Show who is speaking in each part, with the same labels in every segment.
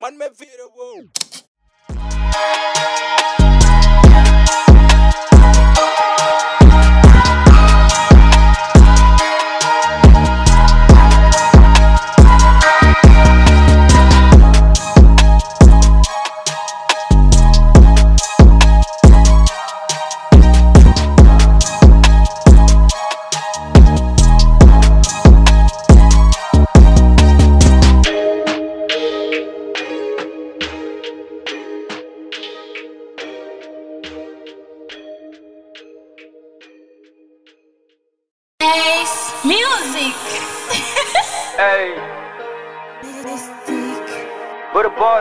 Speaker 1: man me vidéo
Speaker 2: Ace Music.
Speaker 3: Hey, for the boss.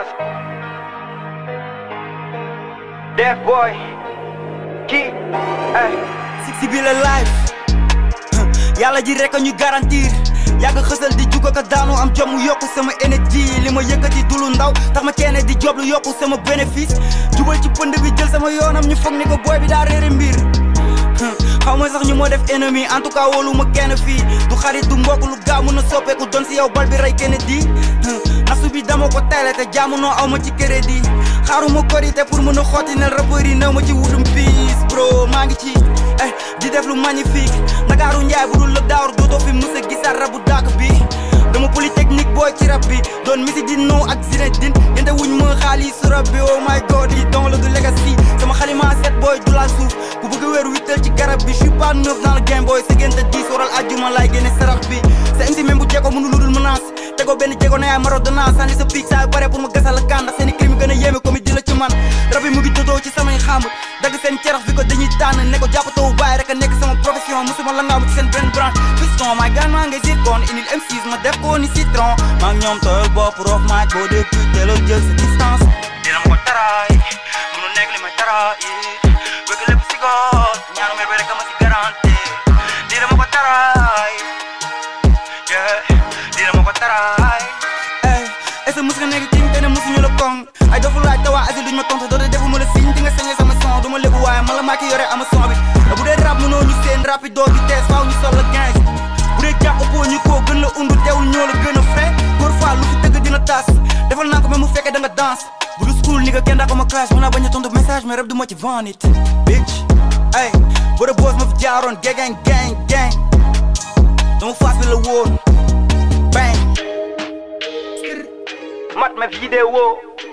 Speaker 3: Deaf boy. Key. Hey.
Speaker 4: si bi la life yàlla ji rek a ñu garantir yàgg xësal di juga ko daanu am jom mu yokku sama énergie li ma yëkkati du lu ndaw tax ma ceene di job lu yokku sama bénéfice jubal ci pënd bi jël sama yoonam ñu foog ni ko booy bi daa réere mbir xaw ma sax ñu moo def ennemi en tout cas wóolu ma kenn fii du xarit du mbokk lu gaaw mën a soppeeku doon si yow bal bi rey kenn di nasu bi dama ko teele te jaamunoo aw ma ci crédit xaaruma korité pour mën a xotti ne rappeur yi néew ma ci wutum piis bro maa ngi ci eh di def lu magnifique Ndakaaru njaay bu dul lëb daawar dootoo fi musa gisaat rabu dàq bi dama polytechnique booy ci rab bi doon misi di noo ak Zinedine yente wuñ ma xaalis su rab bi oh my god yi donc la du legacy sama xalima set booy du laal suuf ku bëgg a wéeru wittal ci garab bi je suis pas neuf dans le game booy sa génte diis waral ajjuma laay génne sarax bi sa MC même bu jekko mënu ludul menace tegoo benn jéego na yaay maro dona sànni sa pic saa yu bare pour ma gasal la kan ndax seen i crime gën a yéeme comme di la ci man rab yi mu ngi dodoo ci samay xamb dagg seen cerax bi ko dañuy tànn ne ko jàppatoo bàyyi rek a nekk sama profession musuma la ngaamu ci seen benn branche piston maay gaan maa ngay zircon inil M6 ma def ko ni citron maa ngi ñoom tooyal bopp roof maaj boo dee kuy teeloo jël sa distance dina ma ko taraay munu nekk li may taraay bëgg lépp si goot ñaanu mer bi rek a ma si garanti dina ma ko taraay yeah dina ma ko taraay ey est-ce que mus nga nekk king te ne musuñu la kong ay dofu laaj te waa asi duñ ma tontu doote defuma la signe di nga sañee sama son du ma lébu waaye man la maa ki yore ama son bi te bu dee rap mënoo ñu seen rapido vitesse faaw ñu sol la 15 bu dee jàpp ëppoo ñu koo gën la undu teewul ñoo la gën a frais góor faa lu fi tëgg dina tas defal naa ko même mu fekkee da nga danse bu du school ni nga kenn daa ko ma clash mën naa bañ a tontu message mais rap du ma ci van it bitch ay bu dee boos ma fi jaaroon gang gang gang dama faas bi la woon bang
Speaker 3: Mat me vidéo.